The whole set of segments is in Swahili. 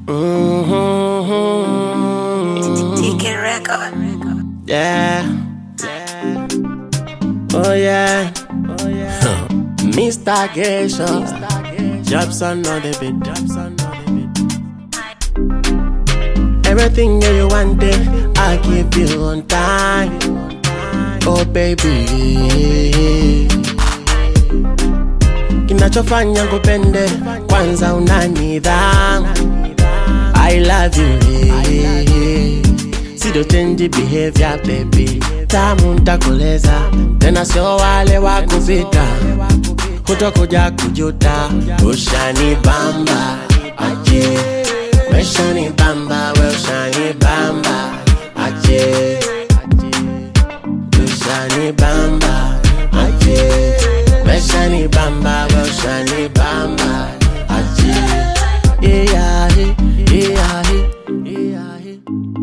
Mm-hmm. TK Record. Yeah. Oh yeah. Oh yeah. Mr. Geisha. Jobson on the beat. Jobson on the beat. Everything that you wanted, I give you on time. Oh baby. Kinachofanya nkupende kwanza una nidhamu. I love you. Yeah. Sido change behavior baby. Tamu ntakoleza tena sio wale wa kupita kutokuja kujuta. Ushani bamba aje, meshani bamba we ushani bamba aje, ushani bamba aje, meshani bamba we ushani bamba aje. Yeah, yeah, yeah, yeah.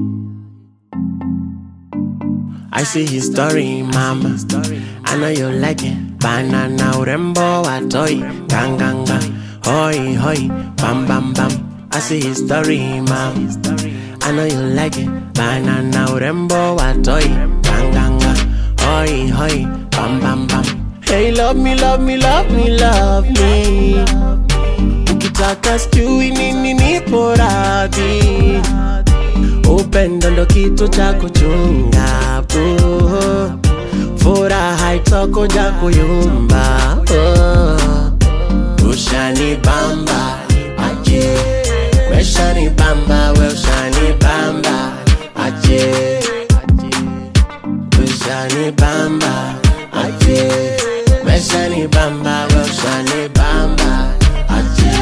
I see his story, mama. I know you like it. Banana urembo wa toy. Ganganga. Hoi, hoi. Bam, bam, bam. I see his story, mama. I know you like it. Banana urembo wa toy. Ganganga. Hoi, hoi. Bam, bam, bam. Hey, love me, love me, love me, love me. Ukitaka sijui nini nipo radhi upendo ndo kitu cha kuchunga oh. furaha itokuja kuyumba oh. ushani bamba aje meshani bamba we ushani bamba aje ushani bamba aje meshani bamba we ushani bamba aje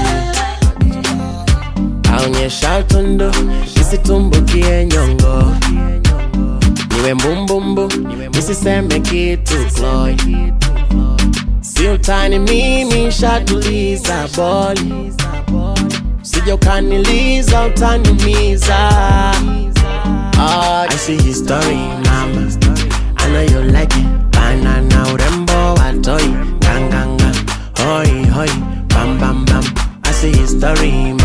aonyesha utundu isitumbukie nyongo niwe mbumbumbu nisiseme kitu Chloe. si utani mimi shatuliza boli sija ukaniliza utaniumiza oh, I see his story mama I know you like it banana urembo wa toy ganganga hoi hoi bam bam bam I see his story